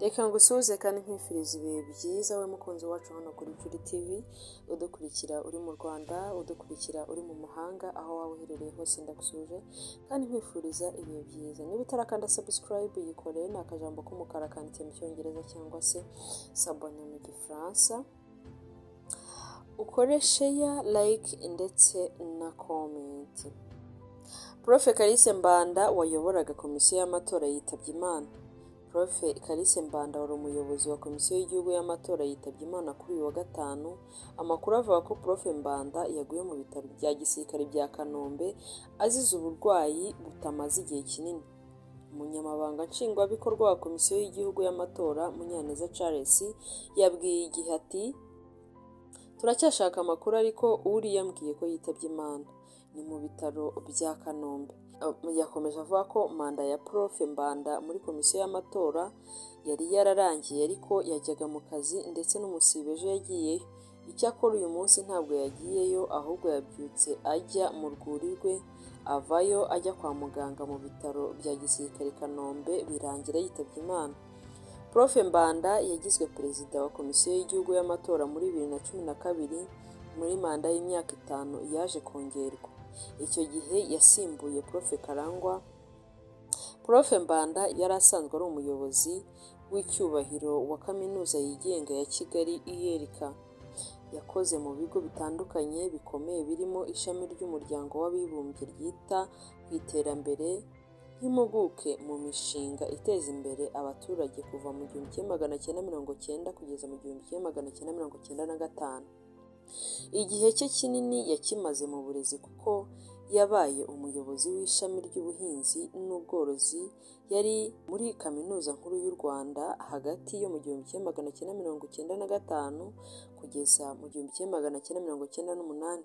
reka ngusuhuze kandi nkwifuriza ibihe byiza we mukunzi wacu hano kuri Juri TV udukurikira uri mu Rwanda udukurikira uri mu mahanga aho waba uherereye hose ndagusuhuje kandi nkwifuriza ibihe byiza niba utarakanda subscribe yikoreye ni akajambo k'umukara kanditse mu cyongereza cyangwa se sabone mu gifaransa ukore sheya like ndetse na komenti prof kalise mbanda wayoboraga komisiyo y'amatora yitabye imana prof kalise mbanda wari umuyobozi wa komisiyo y'igihugu y'amatora yitabye imana kuri uyu wa gatanu amakuru avuga ko prof mbanda yaguye mu bitaro bya gisirikare bya kanombe azize uburwayi butamaze igihe kinini umunyamabanga nshingwabikorwa wa komisiyo y'igihugu y'amatora munyaneza charles yabwiye igihe ati turacyashaka amakuru ariko uriya yambwiye ko yitabye imana ni mu bitaro bya kanombe yakomeje avuga ko manda ya prof mbanda muri komisiyo y'amatora yari yararangiye ariko yajyaga mu kazi ndetse n'umusibe ejo yagiyeyo icyakora uyu munsi ntabwo yagiyeyo ahubwo yabyutse ajya mu rwuri rwe avayo ajya kwa muganga mu bitaro bya gisirikare kanombe birangira yitabye imana prof mbanda yagizwe perezida wa komisiyo y'igihugu y'amatora muri bibiri na cumi na kabiri muri manda y'imyaka itanu yaje kongerwa icyo gihe yasimbuye prof karangwa prof mbanda yari asanzwe ari umuyobozi w'icyubahiro wa kaminuza yigenga ya kigali iyerika yakoze mu bigo bitandukanye bikomeye birimo ishami ry'umuryango w'abibumbye ryita ku iterambere nk'impuguke mu mishinga iteza imbere abaturage kuva mu gihumbi kimwe magana cyenda mirongo cyenda kugeza mu gihumbi kimwe magana cyenda mirongo cyenda na gatanu igihe cye kinini yakimaze mu burezi kuko yabaye umuyobozi w'ishami ry'ubuhinzi n'ubworozi yari muri kaminuza nkuru y'u rwanda hagati yo mu gihumbi kimwe magana cyenda mirongo cyenda na gatanu kugeza mu gihumbi kimwe magana cyenda mirongo cyenda n'umunani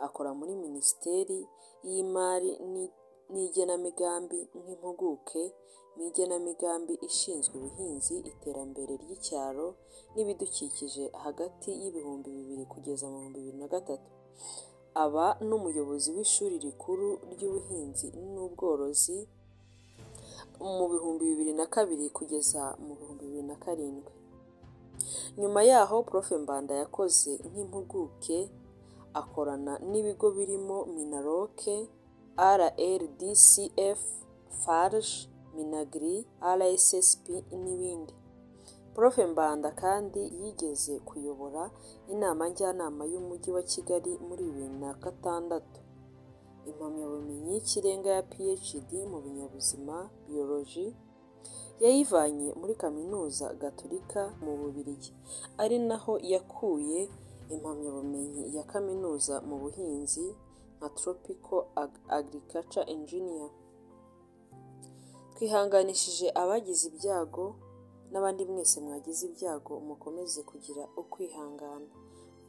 akora muri minisiteri y'imari n'igenamigambi nk'impuguke mu igenamigambi ishinzwe ubuhinzi iterambere ry'icyaro n'ibidukikije hagati y'ibihumbi bibiri kugeza mu bihumbi bibiri na gatatu aba n'umuyobozi w'ishuri rikuru ry'ubuhinzi n'ubworozi mu bihumbi bibiri na kabiri kugeza mu bihumbi bibiri na karindwi nyuma yaho prof mbanda yakoze nk'impuguke akorana n'ibigo birimo minaroke RLDCF, FARG, Minagri, RSSP n'ibindi. Prof Mbanda kandi yigeze kuyobora inama njyanama y'Umujyi wa Kigali muri bibiri na gatandatu, impamyabumenyi y'ikirenga ya PhD mu binyabuzima biyoloji yayivanye muri Kaminuza Gatolika mu Bubiligi, ari naho yakuye impamyabumenyi ya kaminuza mu buhinzi nka tropical agriculture engineer twihanganishije abagize ibyago n'abandi mwese mwagize ibyago mukomeze kugira ukwihangana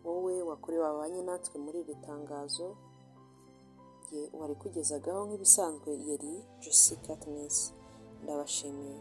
wowe wakorewe abanye natwe muri iri tangazo wari kugezagaho nk'ibisanzwe yari Jessica Katniss ndabashimiye